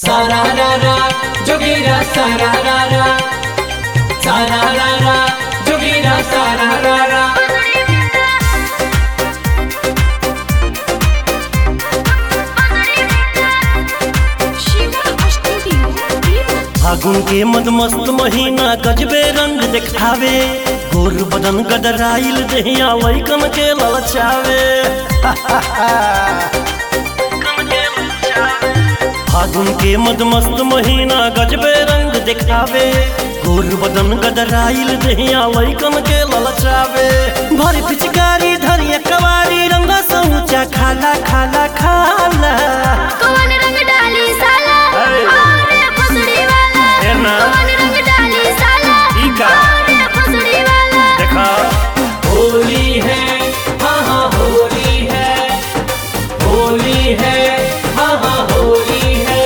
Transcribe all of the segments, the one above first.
Sararara, jogira sararara. Sararara, jogira sararara. फागुन के मदमस्त महीना गजबे रंग देखावे गोर बदन गदराइल देहिया लइकन के ललचावे फागुन के मदमस्त महीना गजबे रंग देखावे गोर बदन गदराइल देहिया लइकन के ललचावे भर पिचकारी धरिया कवारी रंग सऊचा खाला खाला खाला कौन रंग डाली साला अरे। अरे फसड़ी वाला है ना? कौन रंग डाली साला ई का? अरे फसड़ी वाला देखा होली है हाँ हाँ होली है होली है हाँ हाँ होली है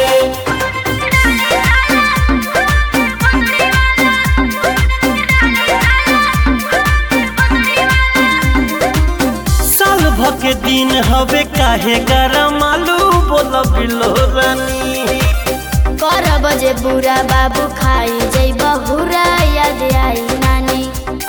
साल भ के दिन हवे काहे गरम आलू बोल बिलो रानी कर बजे बुरा बाबू खाई जई बहुरा याद आई नानी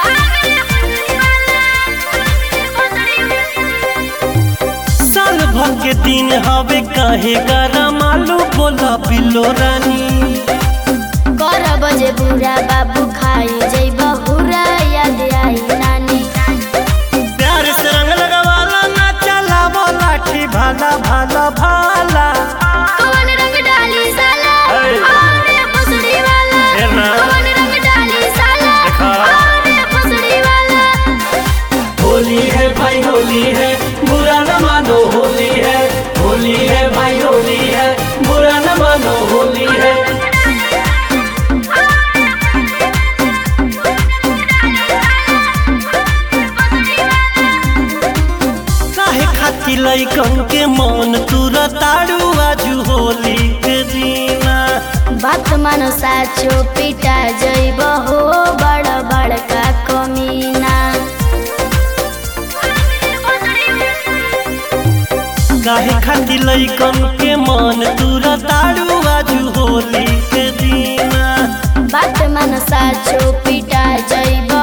साल भ के दिन हवे काहे गरम आलू बोल बिलो रानी कर बजे बुरा बाबू खाई जई बहुरा याद आई नानी प्यार से रंग लगवाला ना चला लाठी भाला भाला भाला कौन रंग डाली साला अरे। अरे फसड़ी वाला है ना? कौन रंग डाली साला देखा। अरे फसड़ी वाला होली है भाई होली है बुरा न मानो होली है होली है भाई होली है बुरा न मानो होली है काहे खाती लइकन के मन तुरा ताड़ू आजू होली के दीना बात मानो साचो पिटा जइब हो बड़ बड़का कमीना काहे खाती लइकन के मन तुरा ताड़ू आजू होली के दीना बात मानो साचो पिटा जइब